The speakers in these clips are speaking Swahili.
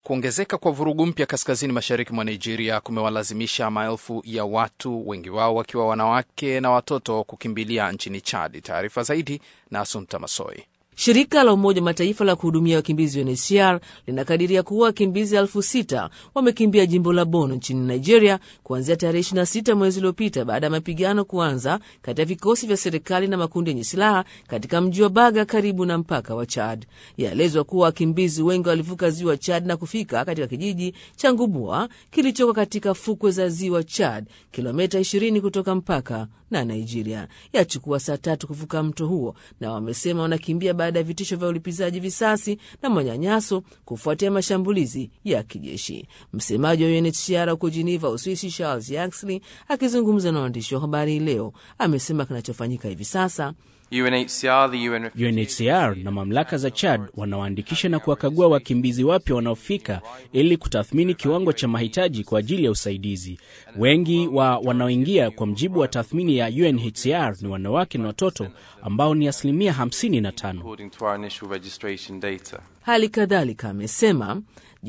kuongezeka kwa vurugu mpya kaskazini mashariki mwa Nigeria kumewalazimisha maelfu ya watu, wengi wao wakiwa wanawake na watoto, kukimbilia nchini Chad. Taarifa zaidi na Asumta Masoi. Shirika la Umoja Mataifa la kuhudumia wakimbizi UNHCR linakadiria kuwa wakimbizi elfu sita wamekimbia jimbo la Bono nchini Nigeria kuanzia tarehe 26 mwezi uliopita baada ya mapigano kuanza kati ya vikosi vya serikali na makundi yenye silaha katika mji wa Baga karibu na mpaka wa Chad. Yaelezwa kuwa wakimbizi wengi walivuka ziwa Chad na kufika katika kijiji cha Ngubua kilichoko katika fukwe za ziwa Chad, kilomita 20 kutoka mpaka na Nigeria. Yachukua saa tatu kuvuka mto huo, na wamesema wanakimbia baada ya vitisho vya ulipizaji visasi na manyanyaso kufuatia mashambulizi ya kijeshi. Msemaji wa UNHCR huko Geneva, Uswisi, Charles Yaxley akizungumza na waandishi wa habari leo amesema kinachofanyika hivi sasa UNHCR, the UN... UNHCR na mamlaka za Chad wanawaandikisha na kuwakagua wakimbizi wapya wanaofika ili kutathmini kiwango cha mahitaji kwa ajili ya usaidizi. Wengi wa wanaoingia kwa mjibu wa tathmini ya UNHCR ni wanawake na watoto ambao ni asilimia 55. Hali kadhalika amesema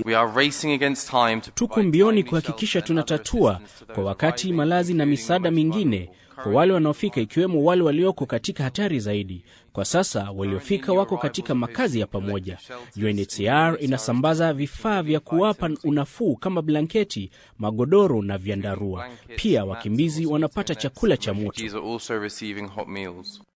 tuko mbioni kuhakikisha tunatatua kwa wakati malazi na misaada mingine kwa wale wanaofika ikiwemo wale walioko katika hatari zaidi. Kwa sasa waliofika wako katika makazi ya pamoja. UNHCR inasambaza vifaa vya kuwapa unafuu kama blanketi, magodoro na vyandarua. Pia wakimbizi wanapata chakula cha moto.